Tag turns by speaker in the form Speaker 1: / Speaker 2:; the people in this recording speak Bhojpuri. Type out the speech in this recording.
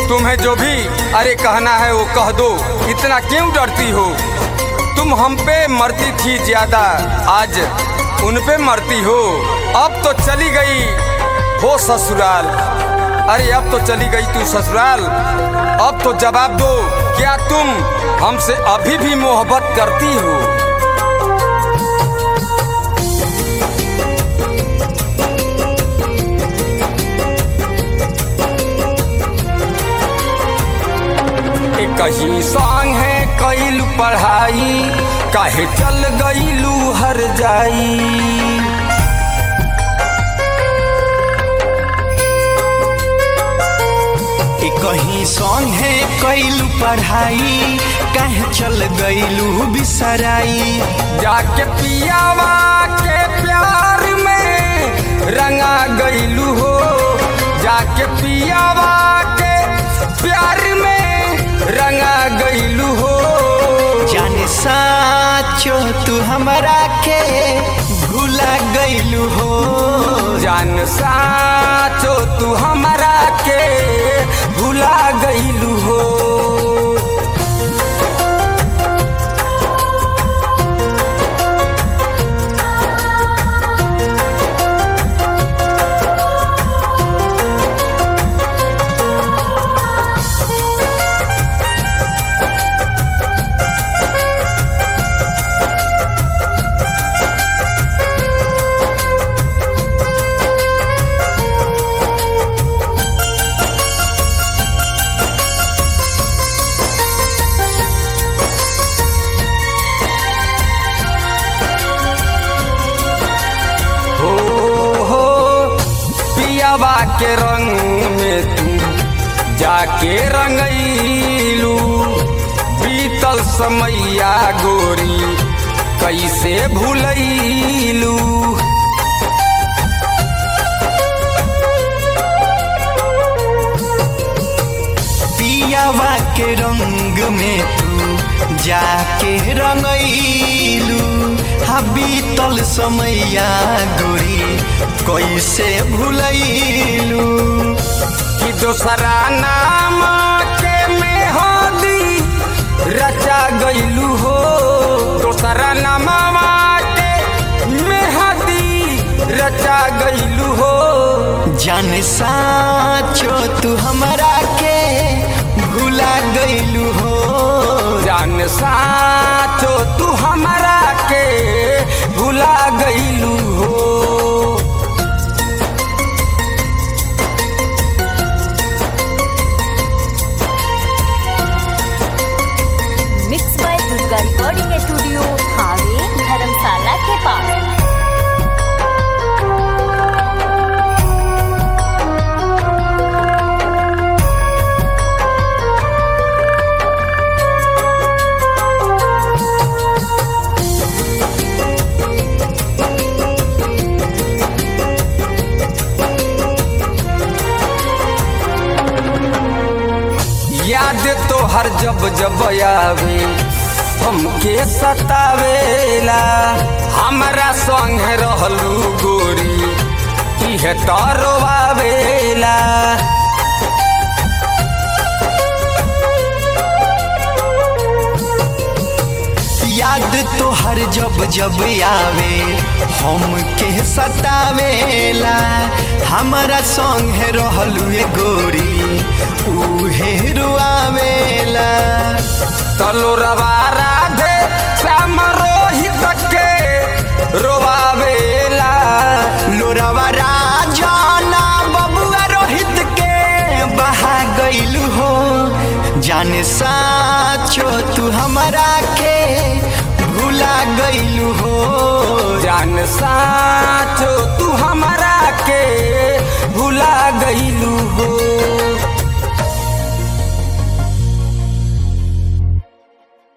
Speaker 1: तुम्हें जो भी अरे कहना है वो कह दो इतना क्यों डरती हो तुम हम पे मरती थी ज्यादा आज उन पे मरती हो अब तो चली गई हो ससुराल अरे अब तो चली गई तू ससुराल अब तो जवाब दो क्या तुम हमसे अभी भी मोहब्बत करती हो कहीं संग है कैलू पढ़ाई काहे चल गईलू हर जाई
Speaker 2: कहीं संग है कैलू पढ़ाई कहे चल गईलू बिसराई
Speaker 1: जाके पियावा के प्यार में रंगा गईलू हो जाके पियावा के प्यार में रंगा गईलू हो
Speaker 2: जाने साचो तू हमरा के भूला गईलू हो
Speaker 1: जान साचो तू हमरा के भुला गईलू हो हो हो पियावा के रंग में तू जाके रंगैलू बीतल समैया गोरी कैसे भूलैलू
Speaker 2: पियावा के रंग में तू जाके रंगैलू हा बीतल समैया गोरी कैसे भूलैलू
Speaker 1: कि दोसरा नाम के मेहदी रचा गईलू हो दोसरा नामवा के मेहदी रचा गईलू हो
Speaker 2: जाने साचो तू हमरा के भूला गईलू हो
Speaker 1: जान साचो तू हमरा के भुला गईलू हो
Speaker 3: mix by Durga recording studio हावे धर्मशाला के पास
Speaker 1: याद तो हर जब जब आवे हमके सतावेला हमरा संग रहलू गोरी इहे तरवावेला
Speaker 2: याद तो हर जब जब आवे हम के सतावेला हमारा संग है रहलू ए गोरी उहे रुआवेला
Speaker 1: तलो रवा राधे श्याम रोहित के रोवावेला
Speaker 2: लोरवा राजाना बबुआ रोहित के बहा गईलू हो जाने साचो तू हमरा के भूला गईलू हो
Speaker 1: जान साचो